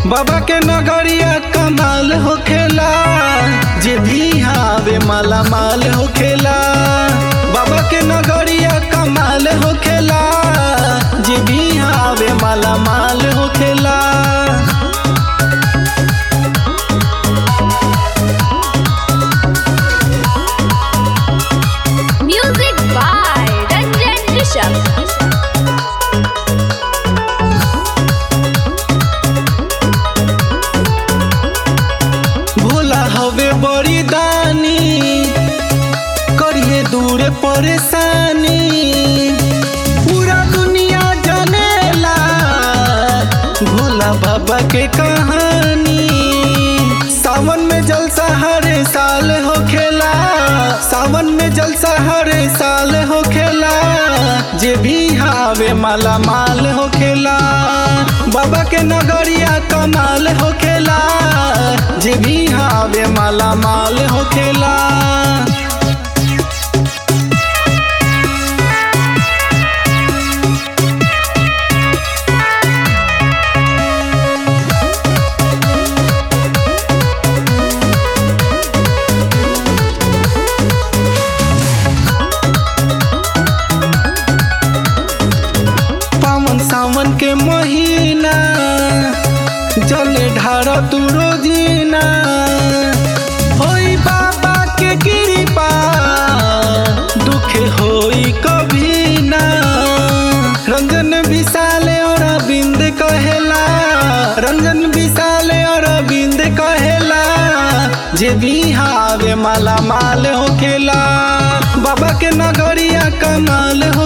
बाबा के नगरिया कमाल होखेला जे भी हावे माला माल होखेला बाबा के नगरिया कमाल होखेला जे भी हावे माला माल होखेला Music by Ranjan Rishabh. Bhola हवे बड़ी दानी करिए दूर परेशानी पूरा दुनिया जानेला भोला बाबा के कहानी सावन में जलसा हर साल होखेला सावन में जलसा हर साल होखेला जे भी हावे माला माल होखेला बाबा के नगरिया कमाल होखेला जे भी हावे माला माल होखेला पावन सावन के महीना जले ढारा तू रोजीना होई बाबा के कृपा दुख होई कभी ना रंजन विशाले और अरविंद कहेला रंजन विशाले और अरविंद कहेला जे भी हावे माला माल होखेला बाबा के नगरिया कमाल